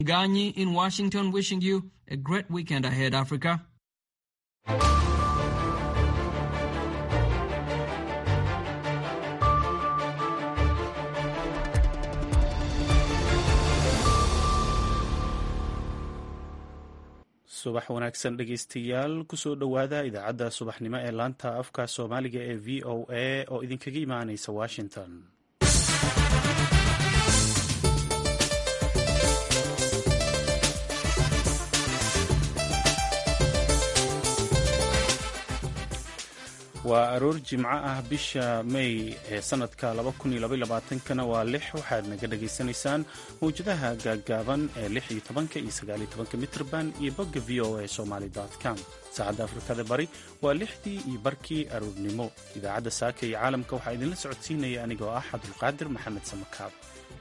Ganyi in Washington wishing you a great weekend ahead, Africa. subax wanaagsan dhegeystayaal kusoo dhowaada idaacadda subaxnimo ee laanta afka soomaaliga ee v o a oo idinkaga imaaneysa washington waa aroor jimco ah bisha may ee sanadka kana waa lix waxaad naga dhagaysanaysaan mawjadaha gaaggaaban ee iyo tobanka iyo sagaaliyo tobanka mitrban iyo bogga v o a somaly com saacadda afrikada bari waa lixdii iyo barkii aroornimo idaacadda saaka iyo caalamka waxaa idinla socodsiinaya anigoo ah cabdulqaadir maxamed samakaab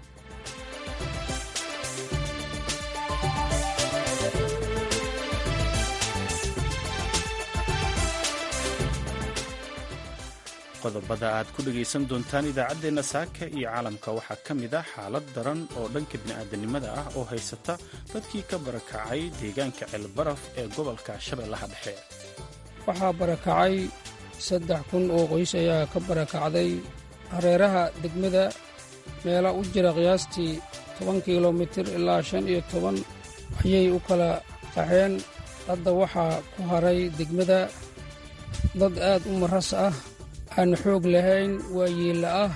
qodobada aad ku dhegaysan doontaan idaacaddeenna saaka iyo caalamka waxaa ka mid ah xaalad daran oo dhanka bini'aadanimada ah oo haysata dadkii ka barakacay deegaanka ceelbaraf ee gobolka shabeellaha dhexe waxaa barakacay saddex kun oo qoys ayaa ka barakacday hareeraha degmada meela u jira qiyaastii toban kilomitir ilaa shan iyo toban ayay u kala qaxeen hadda waxaa ku haray degmada dad aad u maras ah aan xoog lahayn waa yiilla ah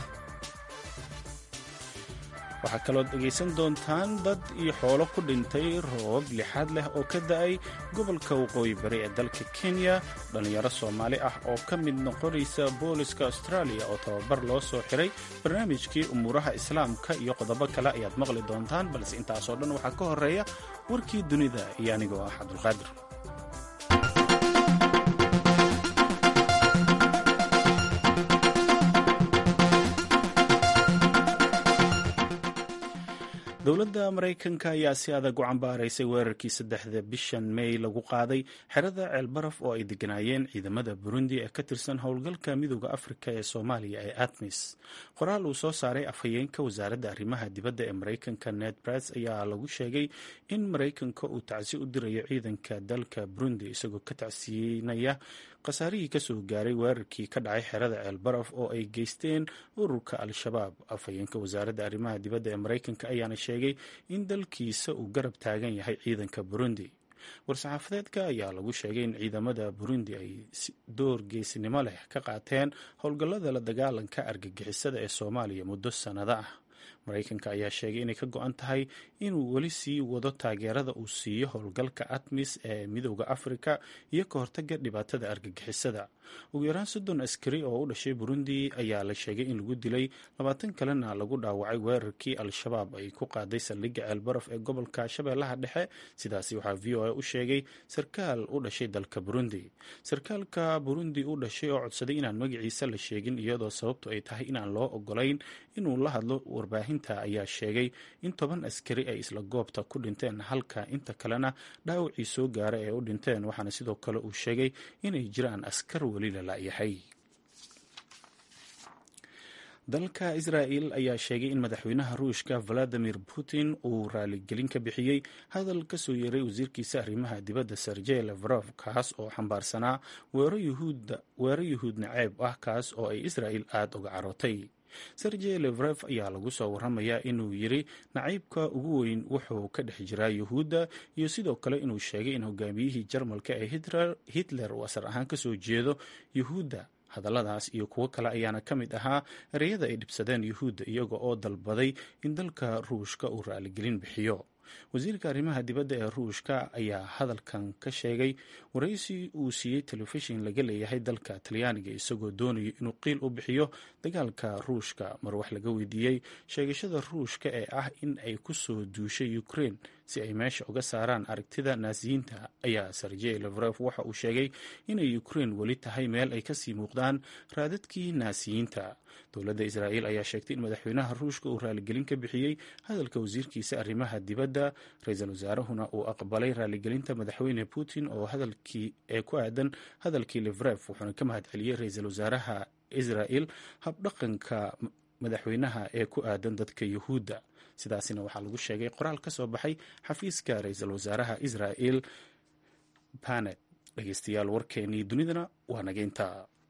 waxaa kaloo dhegaysan doontaan dad iyo xoolo ku dhintay roobab lixaad leh oo ka da'ay gobolka waqooyi bari ee dalka kenya dhallinyaro soomaali ah oo ka mid noqonaysa booliska austraaliya oo tababar loo soo xiray barnaamijkii umuuraha islaamka iyo qodobo kale ayaad maqli doontaan balse intaasoo dhan waxaa ka horreeya warkii dunida iyo anigoo ah cabdulqaadir dowladda maraykanka ayaa si adag u cambaaraysay weerarkii saddexda bishan may lagu qaaday xerada ceelbaraf oo ay deganaayeen ciidamada burundi ee ka tirsan howlgalka midooda afrika ee soomaaliya ee atmis qoraal uu soo saaray afhayeenka wasaaradda arrimaha dibadda ee maraykanka ned brice ayaa lagu sheegay in maraykanka uu tacsi u dirayo ciidanka dalka burundi isagoo ka tacsiinaya khasaarihii kasoo gaaray weerarkii ka dhacay xerada ceelbaraf oo ay geysteen ururka al-shabaab afhayeenka wasaaradda arrimaha dibadda ee maraykanka ayaana sheegay in dalkiisa uu garab taagan yahay ciidanka burundi war-saxaafadeedka ayaa lagu sheegay in ciidamada burundi ay door geesnimo leh ka qaateen howlgallada la dagaalanka argagixisada ee soomaaliya muddo sannado ah maraykanka ayaa sheegay inay ka go-an tahay inuu weli sii wado taageerada uu siiyo howlgalka atmis ee midooda afrika iyo ka hortaga dhibaatada argagixisada ugu yaraan soddon askari oo u dhashay burundi ayaa la sheegay in lagu dilay labaatan kalena lagu dhaawacay weerarkii al-shabaab ay ku qaaday saldhigga ceelbaraf ee gobolka shabeellaha dhexe sidaasi waxaa v o a u sheegay sarkaal u dhashay dalka burundi sarkaalka burundi u dhashay oo codsaday inaan magaciisa la sheegin iyadoo sababtu ay tahay inaan loo ogolayn inuu la hadlo warbaahinta ayaa sheegay in toban askari ay isla goobta ku dhinteen halka inta kalena dhaawacii soo gaara ee u dhinteen waxaana sidoo kale uu sheegay inay jiraan askar weli la la'yahay dalka israa'el ayaa sheegay in madaxweynaha ruushka valadimir putin uu raaligelin ka bixiyey hadal ka soo yeeray wasiirkiisa arrimaha dibadda sergey levrof kaas oo xambaarsanaa weero yuhuud naceeb ah kaas oo ay israa'el aada uga carootay sergey levrof ayaa lagu soo waramayaa inuu yiri naciibka ugu weyn wuxuu ka dhex jiraa yuhuudda iyo sidoo kale inuu sheegay in hogaamiyihii jarmalka ee hitler uu asar ahaan kasoo jeedo yuhuudda hadalladaas iyo kuwo kale ayaana ka mid ahaa ereyada ay dhibsadeen yuhuudda iyaga oo dalbaday in dalka ruushka uu raaligelin bixiyo wasiirka arrimaha dibadda ee ruushka ayaa hadalkan ka sheegay waraysi uu siiyey telefishin laga leeyahay dalka talyaaniga isagoo doonayo inuu qiil u bixiyo dagaalka ruushka mar wax laga weydiiyey sheegashada ruushka ee ah in ay ku soo duushay ukraine si ay meesha uga saaraan aragtida naasiyiinta ayaa sergey levrof waxa uu sheegay inay ukraine weli tahay meel ay kasii muuqdaan raadadkii naasiyiinta dowladda israa'el ayaa sheegtay in madaxweynaha ruushka uu raaligelin ka bixiyey hadalka wasiirkiisa arrimaha dibadda ra-iisul wasaarahuna uu aqbalay raaligelinta madaxweyne putin oo hadalkii ee ku aadan hadalkii levrof wuxuuna ka mahad celiyey ra-iisul wasaaraha israa'el habdhaqanka madaxweynaha ee ku aadan dadka yuhuudda sidaasina waxaa lagu sheegay qoraal ka soo baxay xafiiska ra-iisul wasaaraha israa'il bane dhegeystayaal warkeenii dunidana waa nageynta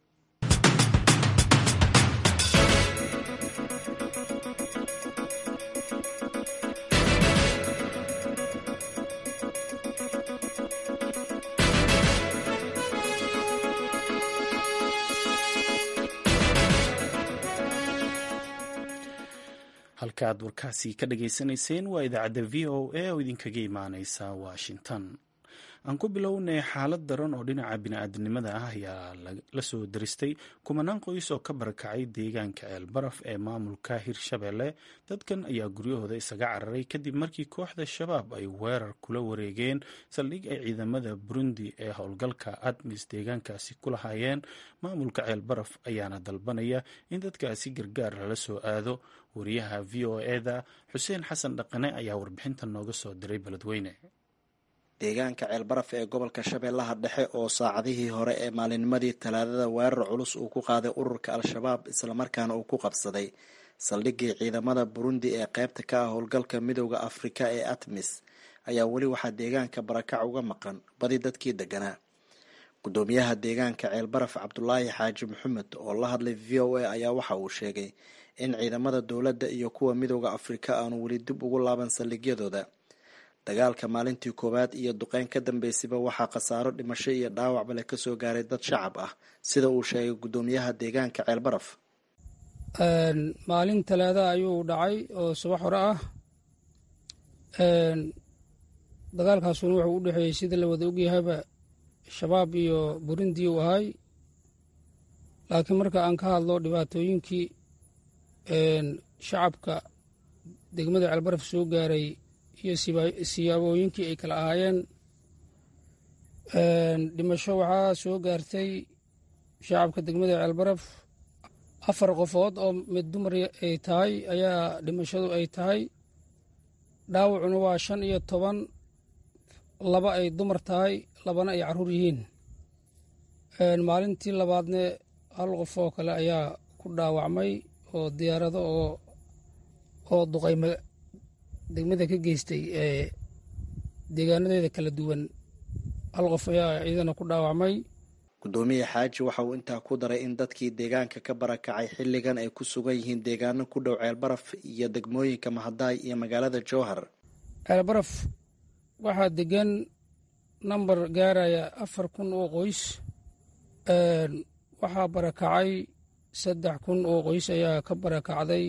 halkaaad warkaasi ka dhageysanayseen waa idaacadda v o a oo idinkaga imaaneysa washington aan ku bilownay xaalad daran oo dhinaca bini-aadamnimada ah ayaa la soo daristay kumanaan qoys oo ka barakacay deegaanka ceelbaraf ee maamulka hirshabelle dadkan ayaa guryahooda isaga cararay kadib markii kooxda shabaab ay weerar kula wareegeen saldhig ay ciidamada burundi ee howlgalka admis deegaankaasi ku lahaayeen maamulka ceelbaraf ayaana dalbanaya in dadkaasi gargaar lala soo aado wariyaha v o eda xuseen xasan dhaqane ayaa warbixintan nooga soo diray beledweyne deegaanka ceelbaraf ee gobolka shabeellaha dhexe oo saacadihii hore ee maalinnimadii talaadada weerar culus uu ku qaaday ururka al-shabaab islamarkaana uu ku qabsaday saldhiggii ciidamada burundi ee qaybta ka ah howlgalka midooda afrika ee atmis ayaa weli waxaa deegaanka barakac uga maqan badi dadkii deganaa gudoomiyaha deegaanka ceelbaraf cabdulaahi xaaji maxamed oo la hadlay v o a ayaa waxa uu sheegay in ciidamada dowladda iyo kuwa midooda afrika aanu weli dib ugu laaban saldhigyadooda dagaalka maalintii koowaad iyo duqeyn ka dambeysayba waxaa khasaaro dhimasho iyo dhaawacba leh kasoo gaaray dad shacab ah sida uu sheegay gudoomiyaha deegaanka ceelbaraf maalin talaada ayuu dhacay oo subax hore ah dagaalkaasuna wuxuu u dhexeeyey sida la wada ogyahayba shabaab iyo burundi uu ahay laakiin marka aan ka hadlo dhibaatooyinkii shacabka degmada ceelbaraf soo gaaray iyo siyaabooyinkii ay kala ahaayeen dhimasho waxaa soo gaartay shacabka degmada ceelbaraf afar qofood oo mid dumar ay tahay ayaa dhimashadu ay tahay dhaawacuna waa shan iyo toban laba ay dumar tahay labana ay carruur yihiin maalintii labaadne hal qof oo kale ayaa ku dhaawacmay oo diyaarado oo oo duqayma degmada ka geystay ee deegaanadeeda kala duwan hal qof ayaa ciidana ku dhaawacmay gudoomiye xaaji waxa uu intaa ku daray in dadkii deegaanka ka barakacay xilligan ay ku sugan yihiin deegaano ku dhow ceelbaraf iyo degmooyinka mahadaay iyo magaalada jowhar ceelbaraf waxaa degan namber gaaraya afar kun oo qoys waxaa barakacay saddex kun oo qoys ayaa ka barakacday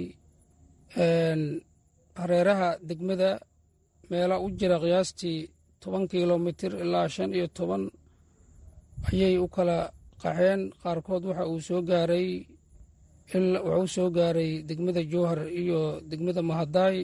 hareeraha degmada meela u jira qiyaastii toban kilomitir ilaa shan iyo toban ayay u kala qaxeen qaarkood waxa uu soo gaaray wuxuu soo gaaray degmada jowhar iyo degmada mahadaay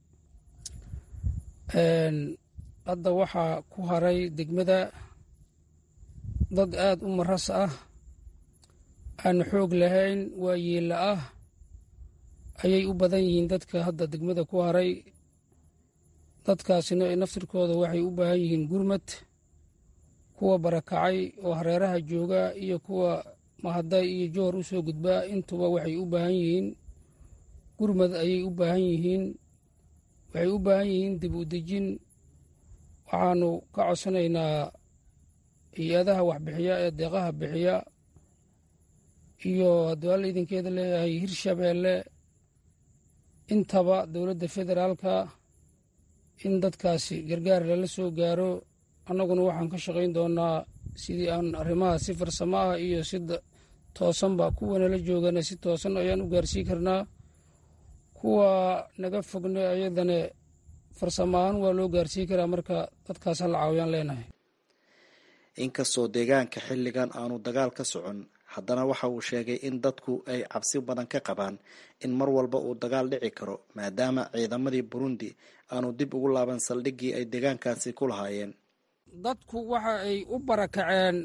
hadda waxaa ku haray degmada dad aad u maras ah aan xoog lahayn waa yeella ah ayay u badan yihiin dadka hadda degmada ku haray dadkaasina naftirkooda waxay u baahan yihiin gurmad kuwa barakacay oo hareeraha jooga iyo kuwa mahaday iyo jowhar u soo gudbaa intuba waxay u baahan yihiin gurmad ayay u baahan yihiin waxay u baahan yihiin dib u dejin waxaanu ka codsanaynaa hay-adaha waxbixiya ee deeqaha bixiya iyo hadduu alla idinkeeda leeyahay hirshabeelle intaba dowladda federaalka in dadkaasi gargaar lala soo gaaro annaguna waxaan ka shaqayn doonaa sidii aan arrimaha si farsamo ah iyo si toosanba kuwa nala joogana si toosan ayaan u gaarsii karnaa kuwa naga fogne ayadane farsamo ahaan waa loo gaarsii karaa marka dadkaas hala caawiyaan leenahay inkastoo deegaanka xilligan aanu dagaal ka socon haddana waxa uu sheegay in dadku ay cabsi badan ka qabaan in mar walba uu dagaal dhici karo maadaama ciidamadii burundi aanu dib ugu laaban saldhiggii ay deegaankaasi ku lahaayeen dadku waxa ay u barakaceen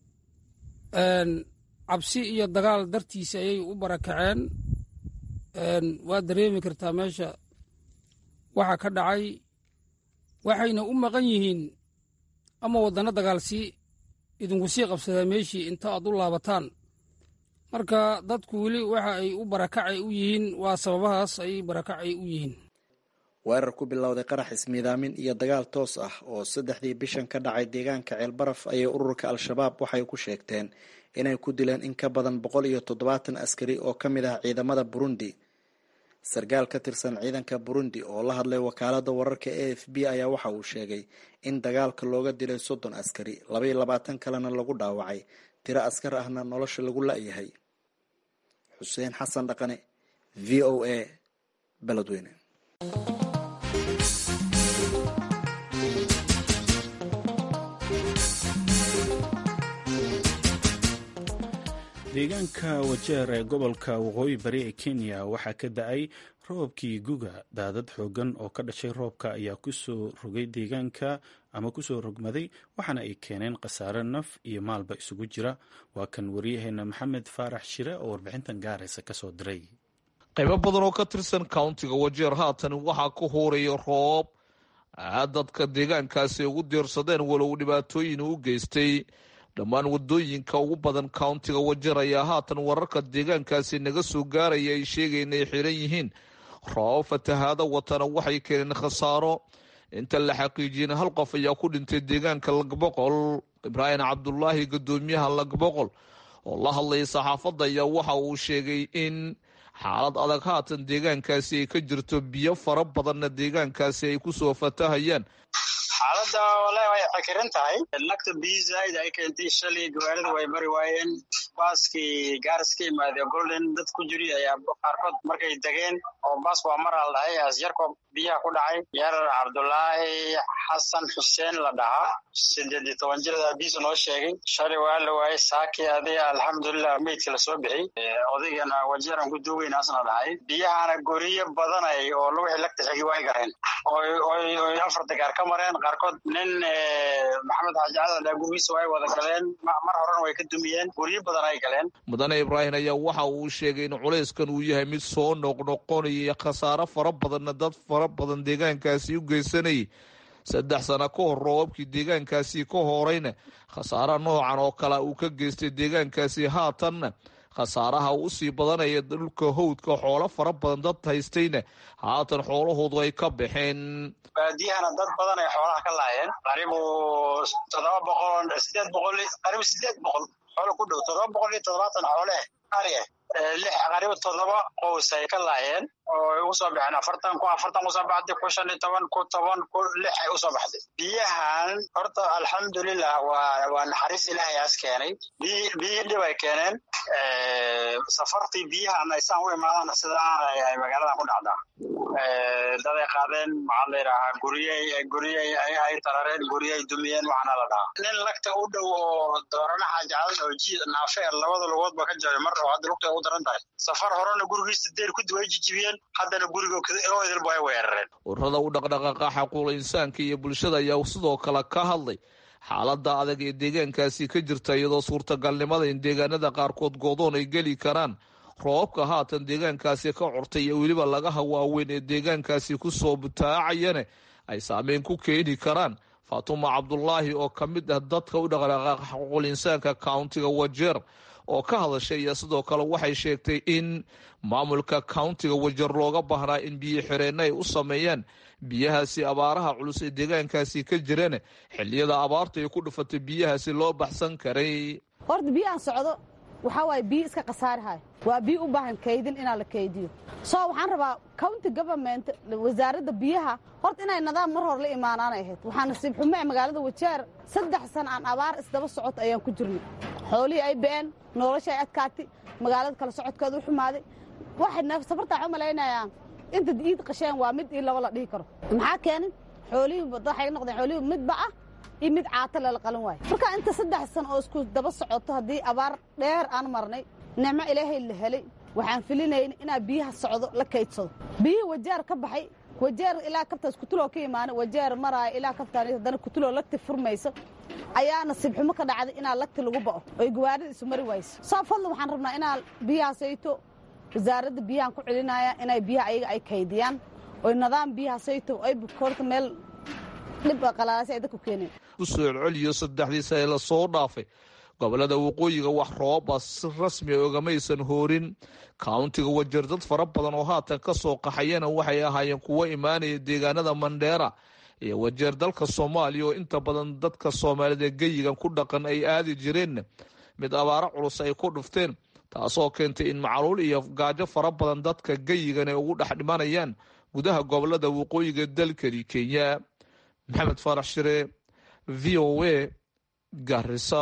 cabsi iyo dagaal dartiisa ayay u barakaceen waa dareemi kartaa meesha waxa ka dhacay waxayna u maqan yihiin ama waddano dagaal sii idinku sii qabsadaa meeshii inta aad u laabataan marka dadku weli waxa ay u barakacay u yihiin waa sababahaas ay barakacay u yihiin weerar ku bilowday qarax ismiidaamin iyo dagaal toos ah oo saddexdii bishan ka dhacay deegaanka ceelbaraf ayay ururka al-shabaab waxay ku sheegteen inay ku dileen in ka badan boqol iyo toddobaatan askari oo ka mid ah ciidamada burundi sarkaal ka tirsan ciidanka burundi oo la hadlay wakaalada wararka a f b ayaa waxa uu sheegay in dagaalka looga dilay soddon askari labaiyo labaatan kalena lagu dhaawacay tiro askar ahna nolosha lagu la-yahay xuseen xasan dhaqane v o a beledweyne deegaanka wajeer ee gobolka waqooyi bari ee kenya waxaa ka da-ay roobkii guga daadad xoogan oo ka dhashay roobka ayaa kusoo rogay deegaanka ama kusoo rogmaday waxaana ay keeneen khasaare naf iyo maalba isugu jira waa kan waryaheena maxamed faarax shire oo warbixintan gaaraysa kasoo diray qaybo badan oo ka tirsan countiga wajeer haatan waxaa ka hooraya roob dadka deegaankaasi ugu diirsadeen walow dhibaatooyin u geystay dhammaan wadooyinka ugu badan countiga wajeer ayaa haatan wararka deegaankaasi naga soo gaaraya ay sheegeen inay xiran yihiin roobab fatahaada watana waxay keeneen khasaaro inta la xaqiijiyeen hal qof ayaa ku dhintay deegaanka lagboqol ibraahim cabdulaahi guddoomiyaha lagboqol oo la hadlayay saxaafadda ayaa waxa uu sheegay in xaalad adag haatan deegaankaasi ay ka jirto biyo fara badanna deegaankaasi ay kusoo fatahayaan xaaladda walahi way xakiran tahay lagta biyo zaaid ay keentay shalay gawaarida way mari waayeen baaskii gaaris ka imaadee golden dad ku jiri ayaa qaarkood markay degeen oo baas waa maraa la dhahay asyarko biyaha ku dhacay yar cabdulaahi xasan xuseen la dhahaa sideed iyo toban jirada abiisu noo sheegay shalay waa la waayey saaki adiga alxamdulilah meydka lasoo bixiyey odaygana wajeeran ku duugaynaasna dhahay biyahana goriyo badanay oo wixii lagta xigi way gareen oy afar dagaar ka mareen qaarkood nin maxamed xaaji cadan gurgiisa way wada galeen mar horena way ka dumiyeen guryo badan ay galeen mudane ibraahim ayaa waxa uu sheegay in culayskan uu yahay mid soo noqnoqonaya khasaaro fara badanna dad fara badan deegaankaasi u geysanayay saddex sano ka hor roobabkii deegaankaasi ka horeyna khasaaro noocan oo kale uu ka geystay deegaankaasi haatanna khasaaraha uu usii badanaya dhulka howdka xoolo fara badan dad haystayna haatan xoolahoodu ay ka baxeen baadiyahana dad badan ay xoolaha ka laayeen qaribu toddoba boqol sideed boqol qaribu sideed boqol xoolo ku dhow toddoba boqol iyo toddobaatan xoole ari ah lix qaribu toddoba qows ay ka laayeen oo usoo baxeen afartan ku afartan usoo baxday ku shan iyo toban ku toban ku lix ay usoo baxday biyahan horta alxamdulilah waa waa naxariis ilaahay aas keenay biy biyihii dhib ay keeneen safartii biyahan aysaan u imaadana sidaa ay magaaladan ku dhacdaa daday qaadeen maxaa la yidhaahaa guryey guryey ay tarareen guryey dumiyeen waxaana la dhahaa nin lagta u dhow oo dooranaha jaclan oo ji naafeer labada lugoodba ka jabay mar oo hadda lugta ugu daran tahay safar horena gurigiisa deer ku way jijibiyeen haddana guriga idilba ay weerareen ururada u dhaqdhaqaaqa xaquuqa insaanka iyo bulshada ayaa sidoo kale ka hadlay xaaladda adag ee deegaankaasi ka jirta iyadoo suurtagalnimada in deegaanada qaarkood goodoon ay geli karaan roobabka haatan deegaankaasi ka curtay iyo weliba lagaha waaweyn ee deegaankaasi kusoo butaacayana ay saameyn ku keeni karaan faatuma cabdulaahi oo ka mid ah dadka u dhaqdhaqaaqa xaquuqul insaanka countiga wajeer oo ka hadashay iyo sidoo kale waxay sheegtay in maamulka countiga wajeer looga baahnaa in biyo xireenna ay u sameeyaan biyahaasi abaaraha culus ee deegaankaasi ka jirana xilliyada abaarta ay ku dhufatay biyahaasi loo baxsan karay horta biyahan socdo waxaa waaye biyo iska khasaarihayo waa biyo u baahan kaydin inaa la kaydiyo so waxaan rabaa county government wasaaradda biyaha horta inay nidaam mar hore la imaanaanay ahayd waxaa nasiib xumo ee magaalada wajeer saddex sana aan abaar isdaba socota ayaan ku jirnay xoolihii ay ba'een nolosha ay adkaatay magaalada kala socodkeeda u xumaaday waxay safartaa waxu malaynayaa inta iid qasheen waa mid io laba la dhihi karo maxaa keenin xoolihii waxay noqdeen xoolihii midba ah iyo mid caata lala qalan waayo marka inta saddex san oo isku daba socoto haddii abaar dheer aan marnay nicmo ilaahay la helay waxaan filinayn inaa biyaha socdo la kaydsado biyihii wajeer ka baxay wajeer ilaa kabtaas kutuloo ka imaana wajeer maraayo ilaa kabtaan haddana kutuloo lagti furmayso ayaa nasiib xumo ka dhacday inaa lagti lagu ba'o oy gawaarida isu mari wayso soo fadlan waxaan rabnaa inaa biyahaasayto wasaaradda biyahan ku celinaya inay biyaha ayaga ay kaydiyaan oy nidaam biyahaasayto ay bukoorta meel dhib qalaalasi ay dadku keeneen usoo celceliyo saddexdii sane lasoo dhaafay gobolada waqooyiga wax roobaba si rasmia ogamaysan hoorin countiga wajeer dad fara badan oo haatan ka soo qaxayana waxay ahaayeen kuwo imaanaya deegaanada mandheera iyo wajeer dalka soomaaliya oo inta badan dadka soomaalida geyigan ku dhaqan ay aadi jireen mid abaaro culus ay ku dhufteen taasoo keentay in macluul iyo gaajo fara badan dadka geyigan ay ugu dhex dhimanayaan gudaha gobolada waqooyiga dalkani kenya maxamed faarax shire v o a garisa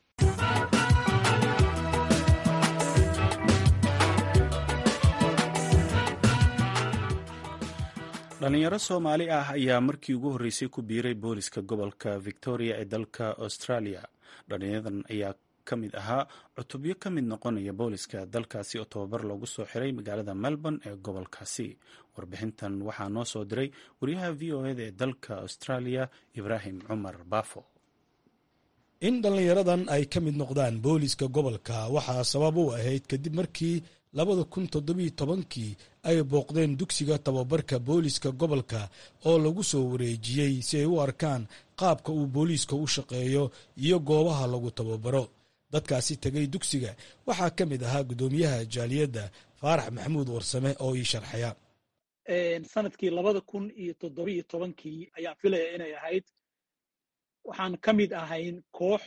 dhalinyaro soomaali ah ayaa markii ugu horreysay ku biiray booliska gobolka victoria ee dalka australia dhallinyadan ayaa ka mid ahaa cutubyo ka mid noqonaya booliska dalkaasi oo tababar loogu soo xiray magaalada melbourne ee gobolkaasi warbixintan waxaa noo soo diray wariyaha v o eda ee dalka australia ibraahim cumar baafo in dhallinyaradan ay ka mid noqdaan booliska gobolka waxaa sabab u ahayd kadib markii labada kun toddobiyo tobankii ay booqdeen dugsiga tababarka booliska gobolka oo lagu soo wareejiyey si ay u arkaan qaabka uu booliiska u shaqeeyo iyo goobaha lagu tababaro dadkaasi tegay dugsiga waxaa ka mid ahaa guddoomiyaha jaaliyadda faarax maxamuud warsame oo ii sharxaya sanadkii labada kun iyo toddobiyo tobankii ayaan filaya inay ahayd waxaan ka mid ahayn koox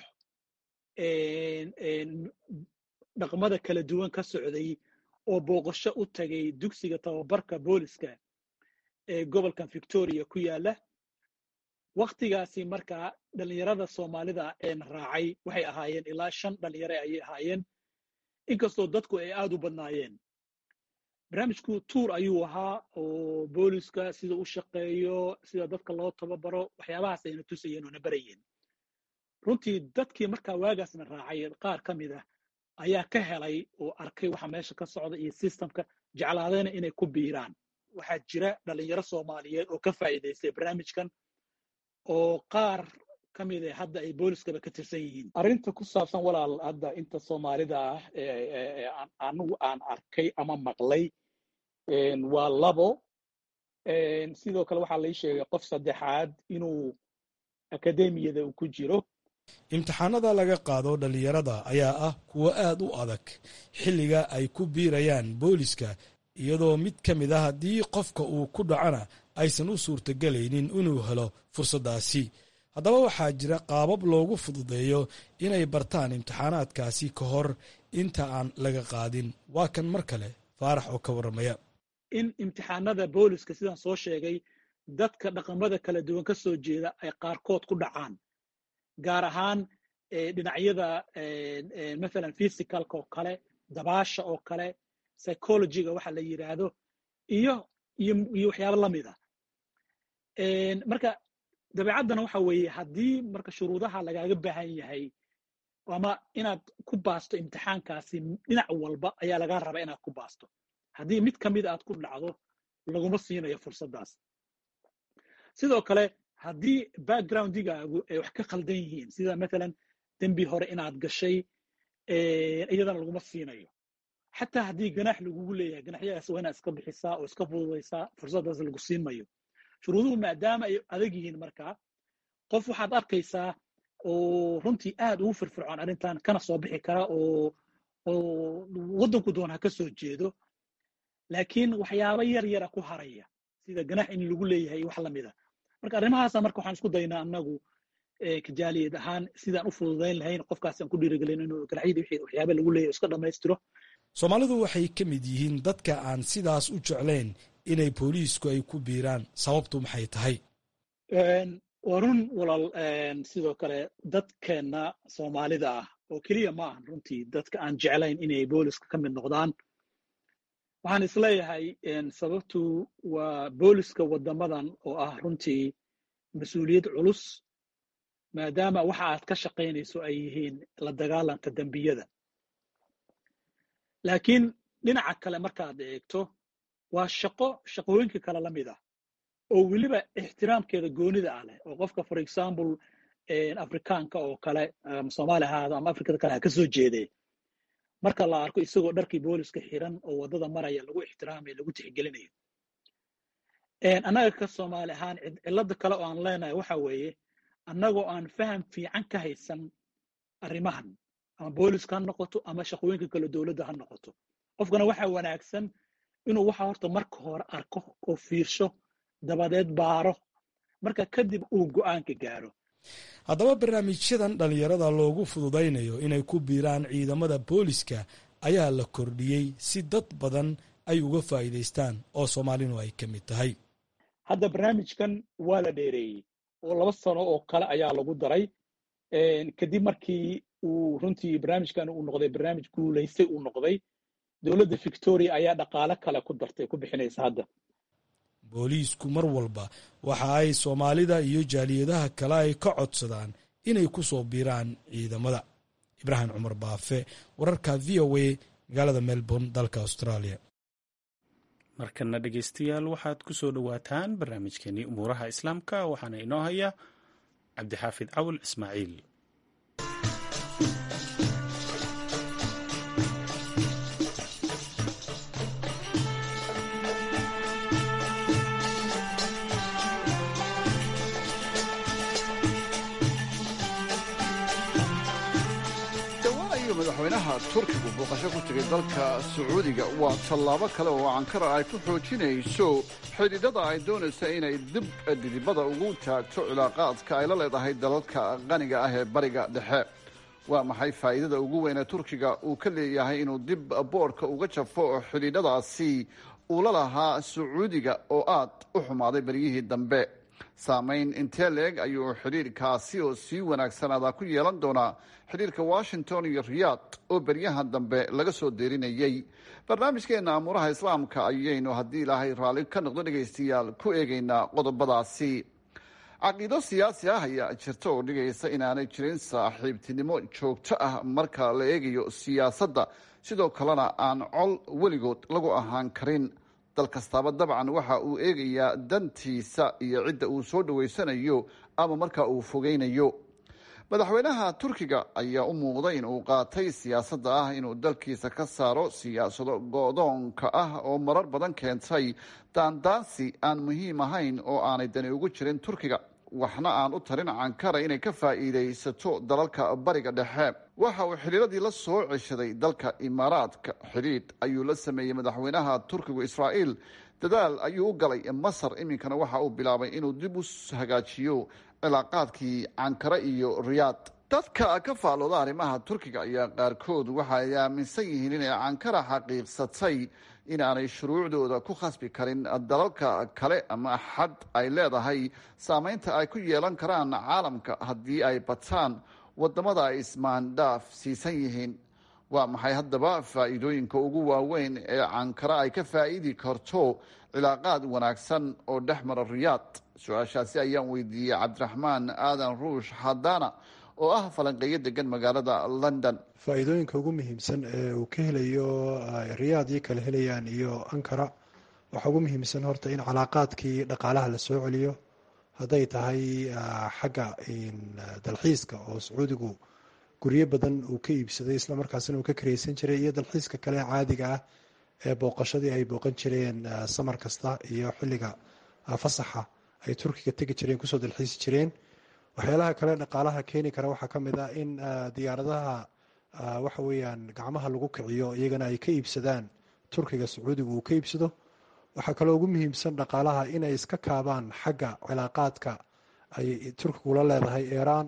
dhaqmada kala duwan ka socday oo booqasho u tagay dugsiga tababarka booliska ee gobolkan victoria ku yaala waktigaasi markaa dhallinyarada soomaalida een raacay waxay ahaayeen ilaa shan dhalinyare ayay ahaayeen inkastoo dadku ay aad u badnaayeen barnaamijku tuur ayuu ahaa oo booliska sida u shaqeeyo sida dadka loo tababaro waxyaabahaas ayna tusayeen oo na barayeen runtii dadkii markaa waagaasna raacay qaar ka mid ah ayaa ka helay oo arkay waxa meesha ka socda iyo systemka jeclaadayna inay ku biiraan waxaa jira dhalinyaro soomaaliyeed oo ka faa'iidaystay barnaamijkan oo qaar ka mid ah hadda ay booliskaba ka tirsan yihiin arrinta ku saabsan walaal hadda inta soomaalida ah anigu aan arkay ama maqlay waa labo sidoo kale waxaa lai sheegay qof saddexaad inuu akademiyada uu ku jiro imtixaanada laga qaado dhallinyarada ayaa ah kuwo aad u adag xilliga ay ku biirayaan booliska iyadoo mid ka mid ah haddii qofka uu ku dhacona aysan u suurtagelaynin inuu helo fursaddaasi haddaba waxaa jira qaabab loogu fududeeyo inay bartaan imtixaanaadkaasi ka hor inta aan laga qaadin waa kan mar kale faarax oo ka warramaya in imtixaanada booliska sidaan soo sheegay dadka dhaqamada kala duwan ka soo jeeda ay qaarkood ku dhacaan gaar ahaan dhinacyada mathalan physicalka oo kale dabaasha oo kale psychologyga waxa la yidhaahdo iyo iyo iyo waxyaabo lamid a marka dabeecaddana waxa weeye haddii marka shuruudaha lagaaga baahan yahay ama inaad ku baasto imtixaankaasi dhinac walba ayaa lagaa rabaa inaad ku baasto haddii mid ka mida aad ku dhacdo laguma siinayo fursaddaas sidoo kale haddii backgroundigaagu ay wax ka khaldan yihiin sida mathalan dembi hore inaad gashay iyadana laguma siinayo xataa haddii ganaax lagugu leeyahay ganaxyadaas waa inaad iska bixisaa oo iska fududaysaa fursaddaas lagu siin mayo shuruuduhu maadaama ay adag yihiin markaa qof waxaad arkaysaa oo runtii aad ugu firfircoon arrintan kana soo bixi kara oo oo waddanku doon ha ka soo jeedo laakiin waxyaabo yar yara ku haraya sida ganaax in lagu leeyahay wax lamida marka arrimahaasa marka waxaan isku daynaa annagu kajaaliyad ahaan sidaan u fududayn lahayn qofkaasaan ku dhiirigelin inuu ganaxyadii wixii waxyaaba lagu leeyahay iska dhammaystiro soomaalidu waxay ka mid yihiin dadka aan sidaas u jeclayn inay booliisku ay ku biiraan sababtu maxay tahay waa run walaal sidoo kale dadkeenna soomaalida ah oo keliya ma ahan runtii dadka aan jeclayn inay booliska ka mid noqdaan waxaan isleeyahay sababtu waa booliska waddamadan oo ah runtii mas-uuliyad culus maadaama waxa aad ka shaqaynayso ay yihiin la dagaalanka dembiyada laakiin dhinaca kale markaad eegto waa shaqo shaqooyinka kale la mid ah oo weliba ixtiraamkeeda goonida ah leh oo qofka for example afrikaanka oo kale soomaali ahaado ama afrikada kale ha ka soo jeedee marka la arko isagoo dharkii booliska xiran oo waddada maraya lagu ixtiraamayo lagu tixgelinayo annaga ka soomaali ahaan cilada kale oo aan leenahay waxa weeye annagoo aan faham fiican ka haysan arrimahan ama booliska ha noqoto ama shaqooyinka kale dowladda ha noqoto qofkana waxaa wanaagsan inuu waxa horta marka hore arko oo fiirsho dabadeed baaro marka kadib uu go'aanka gaaro haddaba barnaamijyadan dhallinyarada loogu fududaynayo inay ku biiraan ciidamada booliska ayaa la kordhiyey si dad badan ay uga faa'iidaystaan oo soomaalinu ay ka mid tahay hadda barnaamijkan waa la dheereeyey oo laba sano oo kale ayaa lagu daray kadib markii uu runtii barnaamijkan uu noqday barnaamij guulaystay uu noqday dowladda victoria ayaa dhaqaale kale ku dartay ku bixinaysa hadda booliisku mar walba waxa ay soomaalida iyo jaaliyadaha kale ay ka codsadaan inay ku soo biiraan ciidamada ibraahim cumar baafe wararka v o a magaalada melbourne dalka australia markana dhegeystayaal waxaad ku soo dhowaataan barnaamijkeenii umuuraha islaamka waxaana inoo haya cabdixaafid cawil ismaaciil madaxweynaha turkigu booqasho ku tegay dalka sacuudiga waa tallaabo kale oo ankara ay ku xoojinayso xidhiidhada ay doonaysa inay dib dhidibada ugu taagto cilaaqaadka ay la leedahay dalalka qaniga ah ee bariga dhexe waa maxay faa'iidada ugu weyn ee turkiga uu ka leeyahay inuu dib boodhka uga jafo xidhiidhadaasi uu la lahaa sacuudiga oo aad u xumaaday beryihii dambe saamayn intee leeg ayuu xidhiirkaasi oo sii wanaagsanaadaa ku yeelan doonaa xidhiirka washington iyo riyaad oo beryahan dambe laga soo deerinayey barnaamijkeenna amuuraha islaamka ayaynu haddii ilaahay raalli ka noqdo dhegaystayaal ku eegaynaa qodobadaasi caqiido siyaasi ah ayaa jirta oo dhigaysa inaanay jirin saaxiibtinimo joogto ah marka la eegayo siyaasadda sidoo kalena aan col weligood lagu ahaan karin dal kastaaba dabcan waxa uu eegayaa dantiisa iyo cidda uu soo dhaweysanayo ama marka uu fogeynayo madaxweynaha turkiga ayaa u muuqday in uu qaatay siyaasadda ah inuu dalkiisa ka saaro siyaasado go-doonka ah oo marar badan keentay daandaansi aan muhiim ahayn oo aanay dani ugu jirin turkiga waxna aan u tarin cankara inay ka faa'iidaysato dalalka bariga dhexe waxa uu xidhiiradii la soo ceshaday dalka imaaraadka xidhiidh ayuu la sameeyey madaxweynaha turkigu israa'iil dadaal ayuu u galay masar iminkana waxa uu bilaabay inuu dib u hagaajiyo cilaaqaadkii cankara iyo riyaad dadka ka faalooda arrimaha turkiga ayaa qaarkood waxa ay aaminsan yihiin inay cankara xaqiiqsatay inaanay shuruucdooda ku khasbi karin dalalka kale ama xad ay leedahay saameynta ay ku yeelan karaan caalamka haddii ay bataan wadamada ay ismaandhaaf siisan yihiin waa maxay haddaba faa'iidooyinka ugu waaweyn ee cankara ay ka faa'iidi karto cilaaqaad wanaagsan oo dhex mara riyaad su-aashaasi ayaan weydiiyey cabdiraxmaan aadan ruush hadana oo ah falanqeeyo degan magaalada london faa'iidooyinka ugu muhiimsan ee uu ka helayo riyaad iyo kala helayaan iyo ankara waxaa ugu muhiimsan horta in calaaqaadkii dhaqaalaha la soo celiyo hadday tahay xagga dalxiiska oo sacuudigu guryo badan uu ka iibsaday islamarkaasina uu ka kareysan jiray iyo dalxiiska kale caadiga ah ee booqashadii ay booqan jireen samar kasta iyo xilliga fasaxa ay turkiga tegi jireen kusoo dalxiisi jireen waxyaalaha kale dhaqaalaha keeni kara waxaa ka mid ah in diyaaradaha waxa weeyaan gacmaha lagu kiciyo iyagana ay ka iibsadaan turkiga sacuudiga uu ka iibsado waxaa kaloo ugu muhiimsan dhaqaalaha inay iska kaabaan xagga cilaaqaadka ay turkigu la leedahay iiraan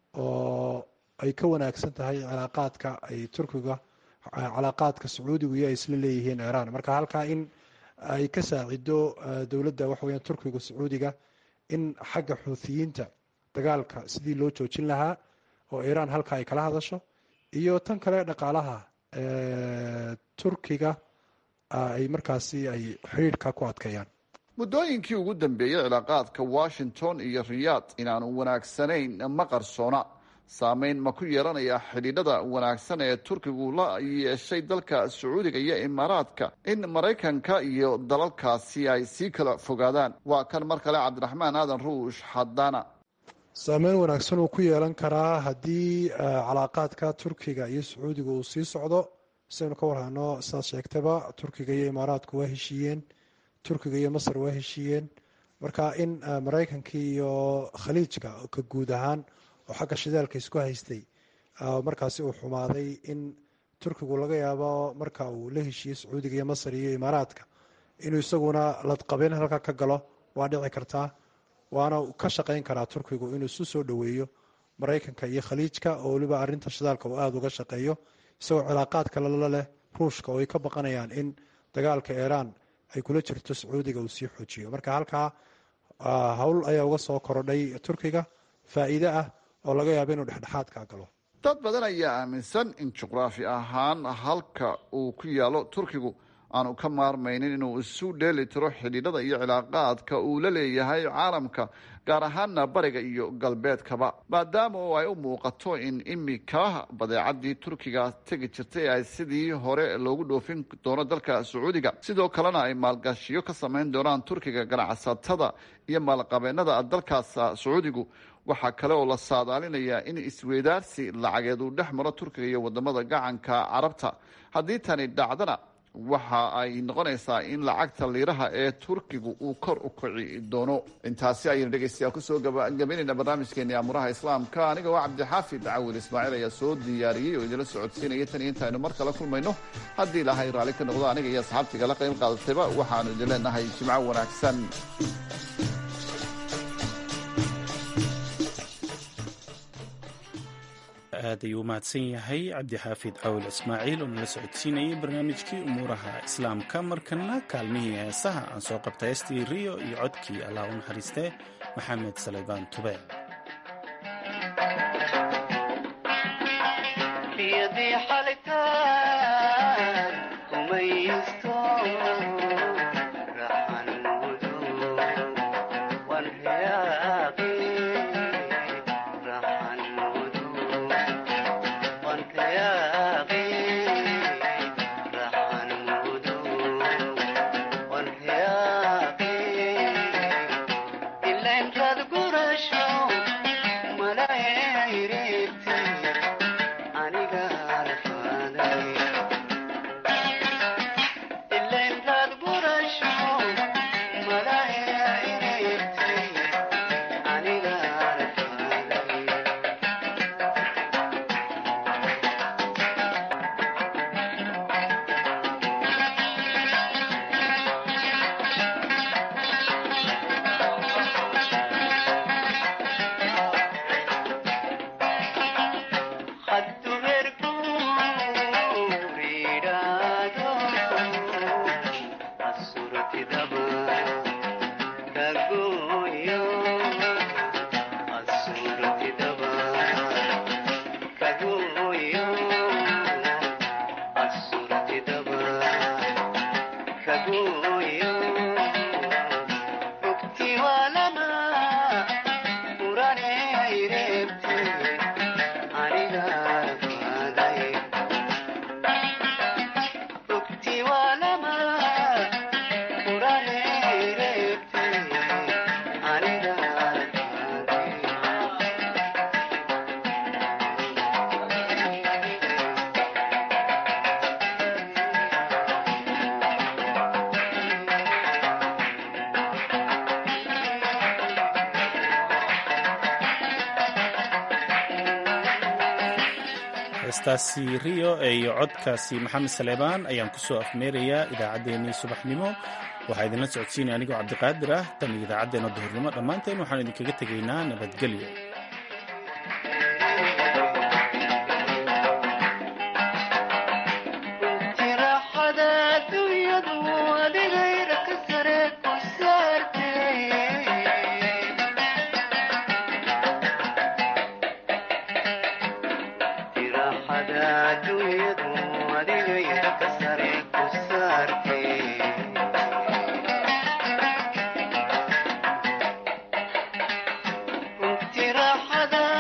oo ay ka wanaagsan tahay cilaaqaadka ay turkiga cilaaqaadka sacuudigu iyo ay isla leeyihiin iiraan marka halkaa in ay ka saacido dowladda waxa weyaan turkiga sacuudiga in xagga xuuthiyiinta dagaalka sidii loo joojin lahaa oo iiraan halka ay kala hadasho iyo tan kale dhaqaalaha turkiga ay markaasi ay xidhiidhka ku adkeeyaan muddooyinkii ugu dambeeyey cilaaqaadka washington iyo riyaad inaanu wanaagsanayn ma qarsoona saameyn ma ku yeelanaya xidhiidhada wanaagsan ee turkigu la yeeshay dalka sacuudiga iyo imaaraadka in maraykanka iyo dalalkaasi ay sii kala fogaadaan waa kan mar kale cabdiraxmaan aadan ruush hadana saameyn wanaagsan uu ku yeelan karaa haddii calaaqaadka turkiga iyo sacuudiga uu sii socdo sidaynu ka warhano sidaad sheegtaba turkiga iyo imaaraadku waa heshiiyeen turkiga iyo masar waa heshiiyeen marka in maraykanka iyo khaliijka ka guud ahaan oo xagga shidaalka isku haystay markaasi uu xumaaday in turkigu laga yaabo marka uu la heshiiyey sacuudiga iyo masar iyo imaaraadka inuu isaguna ladqabeen halka ka galo waa dhici kartaa waana ka shaqayn karaa turkigu inuu isu soo dhoweeyo maraykanka iyo khaliijka oo weliba arinta shidaalka uu aada uga shaqeeyo isagoo cilaaqaadka lala leh ruushka oo ay ka baqanayaan in dagaalka iiraan ay kula jirto sacuudiga uu sii xoojiyo marka halkaa howl ayaa uga soo korodhay turkiga faa'iide ah oo laga yaabo inuu dhexdhexaadka galo dad badan ayaa aaminsan in juqraafi ahaan halka uu ku yaalo turkigu aanu ka maarmaynin inuu isu dheeli tiro xidhiidhada iyo cilaaqaadka uu la leeyahay caalamka gaar ahaana bariga iyo galbeedkaba maadaama oo ay u muuqato in imika badeecadii turkiga tegi jirtay ay sidii hore loogu dhoofin doono dalka sacuudiga sidoo kalena ay maalgashiyo ka samayn doonaan turkiga ganacsatada iyo maalqabeennada dalkaas sacuudigu waxaa kale oo la saadaalinayaa in isweydaarsi lacageed uu dhex maro turkiga iyo wadamada gacanka carabta haddii tani dhacdana waxa ay noqonaysaa in lacagta liiraha ee turkigu uu kor u kici doono intaasi ayaynu dhegeystayaal kusoo gabagabaynayna barnaamijkeeni amuraha islaamka aniga waa cabdixaafid cawil ismaaciil ayaa soo diyaariyey oo idinla socodsiinaya tan iyo intaaynu mar kale kulmayno haddii ilaahay raalli ka noqdo aniga iyo asxaabtiga la qayb qaadatayba waxaanu idin leenahay jimco wanaagsan aad ayuu u mahadsan yahay cabdixaafid cawil ismaaciil oo nala socodsiinayay barnaamijkii umuuraha islaamka markana kaalmihii heesaha aan soo qabtay heestii riyo iyo codkii allah u naxariistee maxamed saleybaan tube heestaasi riyo iyo codkaasi maxamed saleebaan ayaan ku soo afmeerayaa idaacaddeenii subaxnimo waxaa idinla socodsiinaya anigoo cabdiqaadir ah tan iyo idaacaddeenna duhurnimo dhammaanteen waxaan idinkaga tegaynaa nabadgelyo tiraaxada